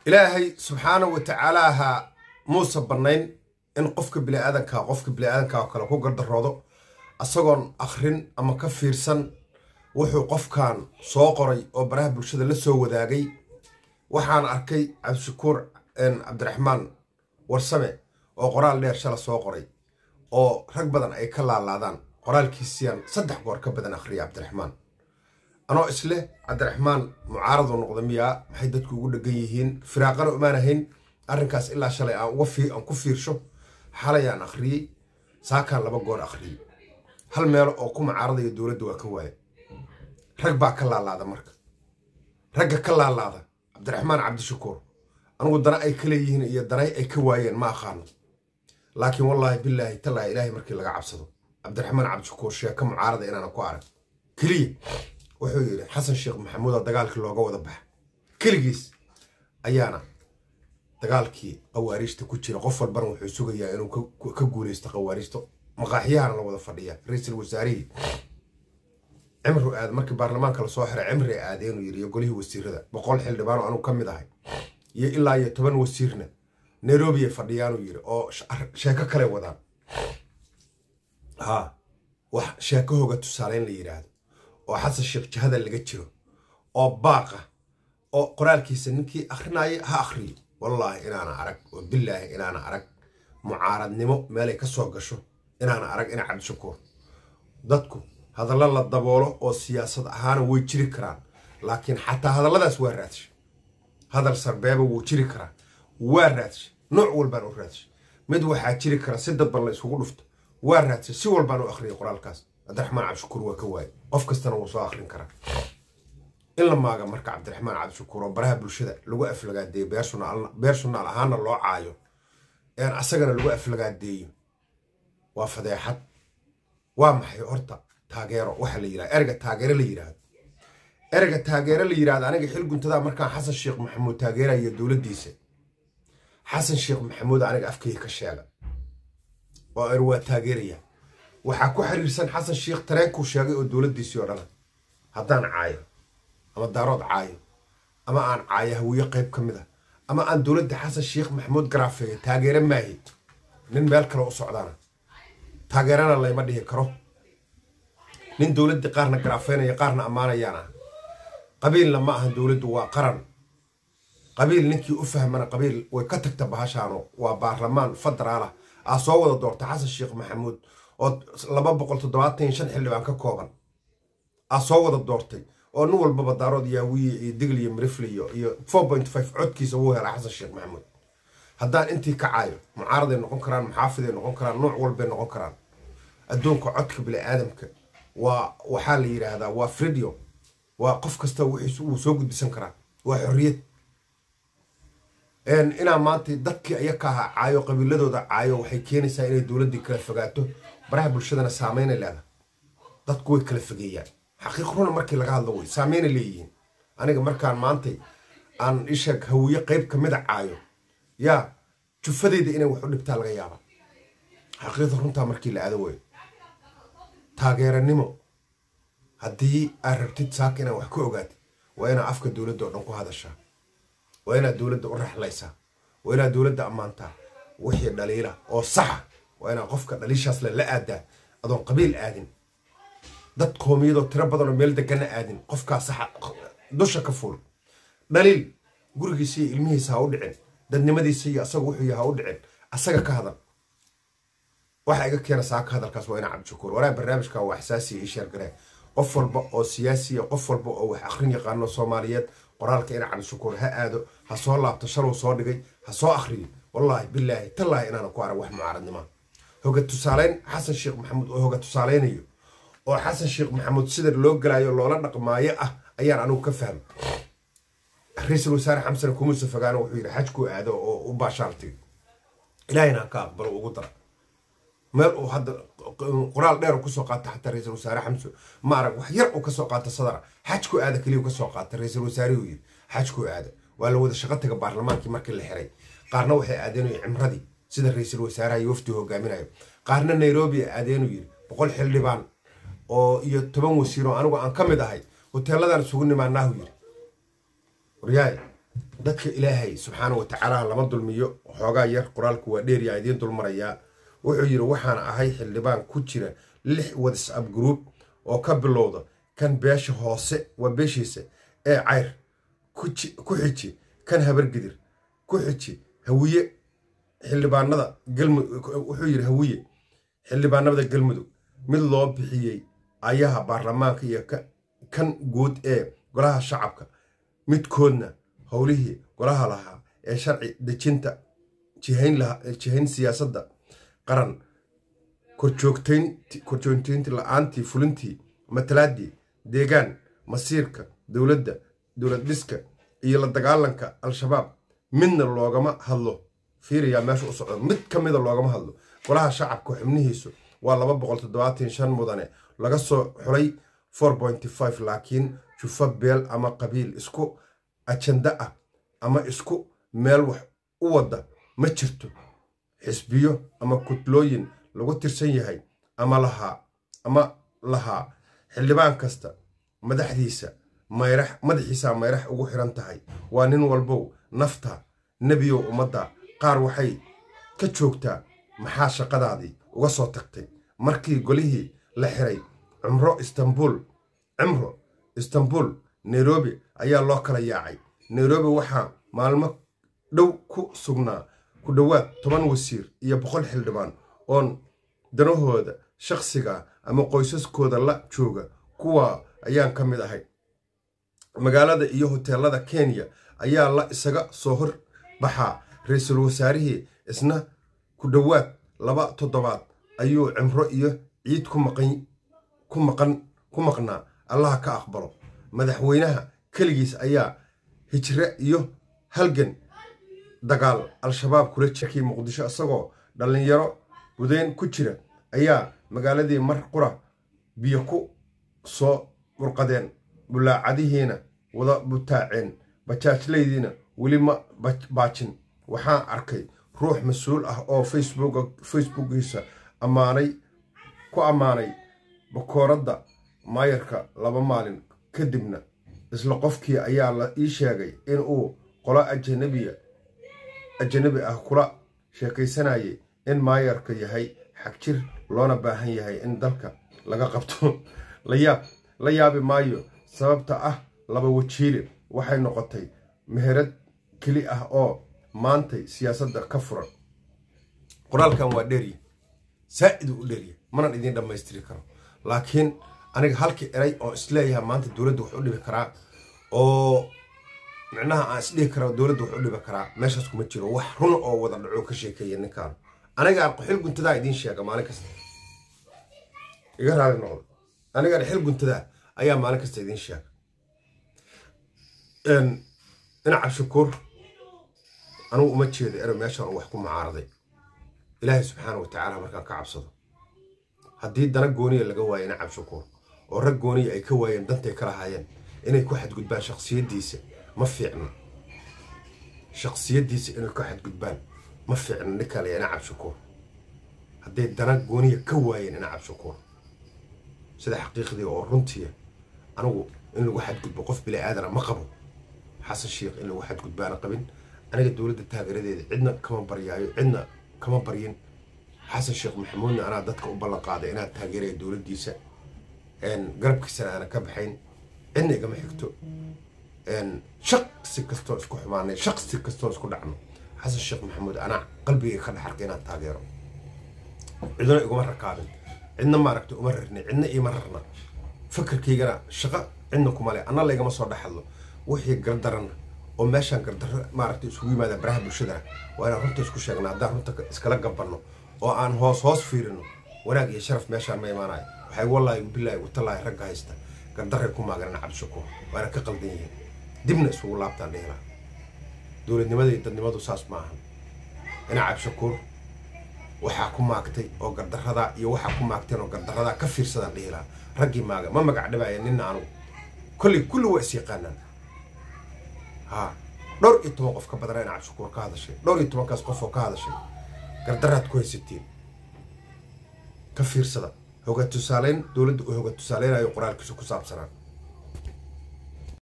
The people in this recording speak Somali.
ilaahay subxaana wa tacaalaaha muuse bannayn in qofka biniaadanka qofka biniaadanka oo kale ku gardaroodo isagoon akhrin ama ka fiirsan wuxuu qofkan soo qoray oo baraha bulshada la soo wadaagay waxaan arkay cabdishakuur cabdiraxmaan warsame oo qoraal dheer shala soo qoray oo rag badan ay ka laalaadaan qoraalkiisiyaan saddex goor ka badan akhriya cabdiraxmaan anoo isleh cabdiraxmaan mucaaradu noqda miyaa maxay dadku ugu dhegan yihiin firaaqana umaan ahayn arrinkaas ilaa shalay aan aan ku fiirsho xalay aan akhriyey saakaan laba goor akhriyey hal meelo oo ku mucaaradaya dowladda waa ka waaya rag baa ka laalaada marka ragga ka laalaada cabdiraxmaan cabdishakuur anugu dana ay ka leeyihiin iyo danay ay ka waayeen ma aqaano laakiin wallaahi bilaahi tallaahi ilaahay markii laga cabsado cabdiraxmaan cabdishakuur sheeko mucaarada inaana ku arag keliya wuxuu yidhi xasan sheekh maxamuuda dagaalkii looga wada baxa keligiis ayaana dagaalkii qawaariijta ku jira qof walbana wuxuu sugayaa inuu ka guulaysto qawaariijta maqaaxiyahana la wada fadhiya ra-iisul wasaarihii cimru aad markii baarlamaanka lasoo xiray cimri aade inuu yidhi iyo golihii wasiirada boqol xildhibaan oo anugu ka mid ahay iyo ilaa iyo toban wasiirna nairobi ay fadhiyaanuu yidhi oo sheeko kale wadaan ha wax sheeko hoga tusaaleyn la yidhaahdo oo xasan sheekh jahada laga jiro oo baaqa oo qoraalkiisa ninkii akhrinaaya ha akhriyo wallaahi inaana arag oo bilaahi inaana arag mucaaradnimo meelay ka soo gasho inaana arag ina cabdishakuur dadku hadallo la daboolo oo siyaasad ahaana way jiri karaan laakiin xataa hadalladaas waa raadsha hadal sarbeeba wuu jiri karaa waa raadsha nooc walbaan u raadsha mid waxaa jiri kara si dadban la isugu dhufto waa raadsha si walbaan u akhriyay qoraalkaas cabdiraxmaan cabdishakuur waa ka waaye qof kastana wuu soo akhrin karaa in la maaga marka cabdiraxmaan cabdishakuur oo baraha bulshada lagu aflagaadeeyo beer sunaal ahaana loo caayo een asagana lagu aflagaadeeyo waa fadeexad waa maxay horta taageero waxa la yirahda erega taageero la yidhaahdo erega taageero la yidhahdo aniga xil guntadaa markaan xasan sheekh maxamuud taageerayo dowladdiisa xasan sheekh maxamuud aniga afkayga ka sheega oo er waa taageeraya waxaa ku xiriirsan xasan sheekh tareenkuu sheegay oo dowladdiisii oo dhana haddaan caayo ama daarood caayo ama aan caayo hawiye qayb ka mid a ama aan dowladda xasan sheekh maxamuud garaafeeyo taageero maahi nin meel kale u socdaana taageerana layma dhihi karo nin dowladdii qaarna garaafeynaya qaarna ammaanayaan ah qabiilna ma ahan dowladdu waa qaran qabiil ninkii u fahmana qabiil way ka tagta bahashaano waa baarlamaan federaalah aa soo wada doorta xasan sheekh maxamuud oo laba boqol toddobaatan iyo shan xildhibaan ka kooban aa soo wada doortay oo nin walbaba daarood yaawiye iyo digl iyo mirifle iyo iyo four point five codkiisa wuu helaa xasan sheekh maxamuud haddaan intii ka caayo mucaaraday noqon karaan muxaafiday noqon karaan nooc walbay noqon karaan adduunka codka bini-aadamka waa waxaa la yidhaahdaa waa fridio waa qof kasta wixiis wuu soo gudbisan karaa waa xorriyad inaa maanta dadkii ayaka ahaa caayo qabiiladooda caayo waxay keenaysaa inay dowladdii kala fogaato baraha bulshadana saameynay leedahay dadku way kala fogeeyaan xaqiiq runa markii laga hadlo wey saameynay leeyihiin aniga markaan maantay aan isheeg hawiye qayb ka mida caayo yaa jufadeyda inay wax u dhibtaa laga yaaba xaqiiqda runtaa markii la aado wey taageeranimo haddii aad rabtid saaka inaad wax ka ogaatid waa inaad afka dowladda oo dhan ku hadashaa waa inaad dowladda u raxlaysaa waa inaad dowladda ammaantaa wixii dhaliila oo saxa waa inaad qofka dhaliishaasle la aadaa adoon qabiil aadin dad qoomiyadoo tiro badan oo meel degana aadin qofkaa saxa dusha ka fuul dhaliil gurigiisa iyo ilmihiisa ha u dhicin dadnimadiisa iyo asaga wuxuu yaha ha u dhicin asaga ka hadal waxa iga keena saaka hadalkaas waa ina cabdishakuur walaa barnaamijka waa xasaasiya ii sheergaree qof walba oo siyaasiya qof walba oo wax akhrin yaqaano soomaaliyeed qoraalka ina cabdishakuur ha aado ha soo laabto shalow soo dhigay ha soo akhriyo wallaahi bilaahi tallaahi inaana ku arag wax mucaaradnima hoga tusaaleyn xasan sheekh maxamuud oo hoga tusaaleynayo oo xasan sheekh maxamuud sida loo galaayo loola dhaqmaayo ah ayaan anigu ka fahmay ra-iisul wasaare xamsane kumuuse fogaano wuxuu yidhi xajkuu aado oo u baashaaltay ilaahayna ha ka aqbalo ugu dara meel uu hadda qoraal dheer kusoo qaata xataa ra-iisul wasaare xamso ma arag wax yar uu kasoo qaata sadara xajku aada keliya kasoo qaata ra-iisul wasaarehuu yidhi xajku aada waa la wada shaqo taga baarlamaankii markii la xiray qaarna waxay aadeenuy cimradii sida ra-iisul wasaaraha iyo wafdi hogaaminayo qaarna nairobi aadeenuu yidhi boqol xildhibaan oo iyo toban wasiir oo anigu aan ka mid ahay hoteeladan isugu nimaanaahu yidhi waryaay dadka ilaahay subxaana wa tacaala lama dulmiyo xoogaa yar qoraalku waa dheeryaa idiin dulmarayaa wuxuu yidhi waxaan ahay xildhibaan ku jira lix whatsapp group oo ka bilowda kan beesha hoose waa beeshiisa ee cayr ku xiji kan habargidir ku xiji hawiye xildhibaanada galmudug wuxuu yidhi hawiye xildhibaanada galmudug mid loo bixiyey ayaha baarlamaanka iyo kan guud ee golaha shacabka midkoodna howlihii golaha lahaa ee sharci dejinta jihayn siyaasadda qaran korjoogtaynti la-aantii fulintii matalaadii deegaan masiirka dowladda dowlad dhiska iyo la dagaalanka al-shabaab midna loogama hadlo fiiriyaa meesha u socdo mid ka mida loogama hadlo golaha shacabka xubnihiisu waa laba boqol toddobaatan shan mudane laga soo xulay four pointy five laakiin jufa beel ama qabiil isku ajanda ah ama isku meel wax u wadda ma jirto xisbiyo ama kutlooyin lagu tirsan yahay ama lahaa ama lahaa xildhibaan kasta madaxdiisa mayrax madaxiisa mayrax ugu xiran tahay waa nin walbow nafta nebiyow ummadda qaar waxay ka joogtaa maxaa shaqadaadii uga soo tagtay markii golihii la xiray cumro istanbul cimro istanbul nairobi ayaa loo kala yaacay nairobi waxaa maalmo dhow ku sugnaa ku dhowaad toban wasiir iyo boqol xildhibaan oon danahooda shakhsiga ama qoysaskooda la jooga kuwa ayaan ka mid ahay magaalada iyo hoteelada kenya ayaa la isaga soo hor baxaa ra-iisul wasaarihii isna ku dhowaad laba toddobaad ayuu cimro iyo ciid ku maqnaa allaha ka aqbalo madaxweynaha keligiis ayaa hijre iyo halgan dagaal al-shabaab kula jirkii muqdisho isagoo dhallinyaro budeyn ku jira ayaa magaaladii mar qura biyo ku soo murqadeen bulaacadihiina wada butaaceen bajaajlaydiina weli ma baajin waxaan arkay ruux mas-uul ah oo facebookiisa ammaanay ku ammaanay bakooradda maayarka laba maalin kadibna isla qofkii ayaa la ii sheegay in uu qolo ajanabiya ajanabi ah kula sheekaysanayay in maayarka yahay xagjir loona baahan yahay in dalka laga qabto layaab la yaabi maayo sababta ah laba wajiile waxay noqotay meherad keli ah oo maantay siyaasadda ka furan qoraalkan waa dheerya saa'iduu u dheerya manan idiin dhammaystiri karo laakiin aniga halkii eray oo isleeyahay maanta dowladda wax u dhibi karaa oo micnaha aan isdhihi kara dowladda wax u dhibi karaa meeshaas kuma jiro wax run oo wada dhaco ka sheekeeya ninkaan anigaan xil guntadaa idiin sheega maalin kasta iga raali noqdo anigaan xil guntadaa ayaa maalin kasta idiin sheega dhinaca shukuur anugu uma jeedo ero meeshaan uu wax ku mucaaraday ilaahay subxaana wa tacaala markaan ka cabsado haddii dana gooniya laga waayo nacab shukuur oo rag gooniya ay ka waayeen dantay ka lahaayeen inay ku xadgudbaan shaksiyaddiisa ma fiicna shaksiyaddiisa inay ku xadgudbaan ma fiicna ninkaan layaa nacab shukuur hadday dana gooniya ka waayeen nacab shukuur sida xaqiiqdii oo runtiya anigu in lagu xadgudbo qof bili aadana ma qabo xasan sheikh in lagu xadgudbaana qabin aniga dowladda taageeradeeda cidna kama baryaayo cidna kama baryin xasan sheekh maxamuudna anaa dadka u ballan qaaday inaan taageeraya dowladdiisa garabkiisana aana ka baxayn cidna igama xigto shaqsi kastoo isku xumaanay shaqsi kastoo isku dhacno xasan sheekh maxamuud anaa qalbigay ka dhexarka inaan taageero cidna iguma rakaabin cidna maaragta uma rarnay cidna iima rarna fakarkaygana shaqo cidna kuma leh anna laygama soo dhexadlo wixii gardaran oo meeshaan gardarro maaragta isugu yimaada baraha bulshadana waa inaan runta isku sheegna haddaan runta iskala gabanno oo aan hoos hoos fiirino wanaag iyo sharaf meeshaan ma imaanayo waxay wallaahi bilaahi watallaahi ragga haysta gardarray ku maaganan cabdishakuur waana ka qaldan yihiin dibna isugu laabtaan dhihilaa dowladnimada iyo dadnimadu saas ma ahan ina cabdishakuur waxaa ku maagtay oo gardaradaa iyo waxaa ku maagteen oo gardaradaa ka fiirsadaan dhihilaa raggii maaga ma magac dhibaya nina anugu kolley kulli waa is yaqaanaan ha dhowr iyo toban qof ka badana ina cabdishakuur ka hadashay dhowr iyo tobankaas qof oo ka hadashay gardaraad ku haysatiin ka fiirsada hoga tusaaleyn dowladda uu hoga tusaaleynayo qoraalkiisa ku saabsanaa